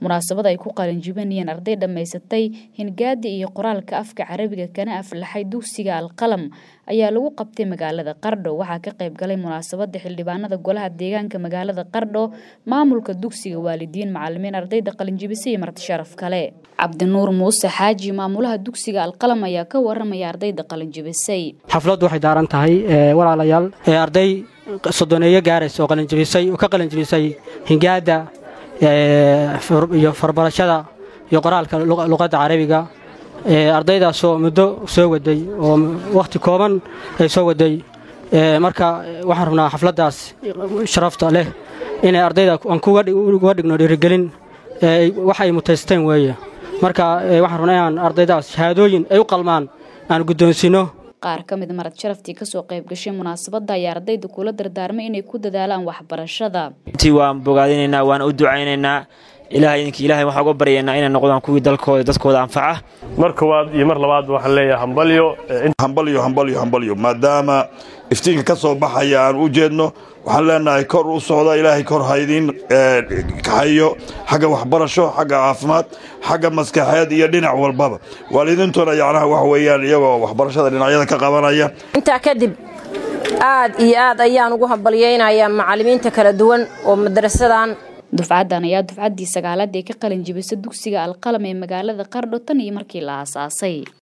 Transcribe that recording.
munaasabad ay ku qalinjibinayeen arday dhammaysatay hingaadi iyo qoraalka afka carabiga kana aflaxay dugsiga alqalam ayaa lagu qabtay magaalada qardho waxaa ka qayb galay munaasabada xildhibaanada golaha deegaanka magaalada qardho maamulka dugsiga waalidiin macalimiin ardayda qalinjibisa iyo marti sharaf kale cabdinuur muuse xaaji maamulaha dugsiga alqalam ayaa ka waramaya ardayda qalinjibisay xafladdu waxay daaran tahay walaalayaal arday sodoneeyo gaaraysa oo qalinjibisay oo ka qalinjibisay hingaada iyo farbarashada iyo qoraalka luqadda carabiga ardaydaasoo muddo soo waday oo wakhti kooban ay soo waday marka waxaan rabnaa xafladdaas sharafta leh inay ardayda aan kuga dhigno dhiirigelin wax ay mutaysteen weeye marka waxaan rabnaa inaan ardaydaas shahaadooyin ay u qalmaan aan guddoonsiino qaar ka mid marad sharaftii kasoo qayb gashay munaasabadda ayaa ardayda kula dardaarmay inay ku dadaalaan waxbarashada intii waan bogaadinaynaa waan u ducaynaynaa ilahay idinkii ilahay waxaan uga baryaynaa inay noqdaan kuwii dalkooda dadkooda anfaca mar koowaad iyo mar labaad waxaan leeyahay hambalyo hambalyo hambalyo hambalyo maadaama iftiinka ka soo baxaya aan u jeedno waxaan leenahay kor u socda ilaahay kor haydiin kaxayo xagga waxbarasho xagga caafimaad xagga maskaxeed iyo dhinac walbaba waalidiintuna yacnaha wax weeyaan iyagoo waxbarashada dhinacyada ka qabanaya intaa kadib aad iyo aad ayaan ugu hambalyaynayaa macallimiinta kala duwan oo madarasadan dufcaddan ayaa dufcaddii sagaalaad ee ka qalin jibisa dugsiga alqalam ee magaalada qardho tan iyo markii la aasaasay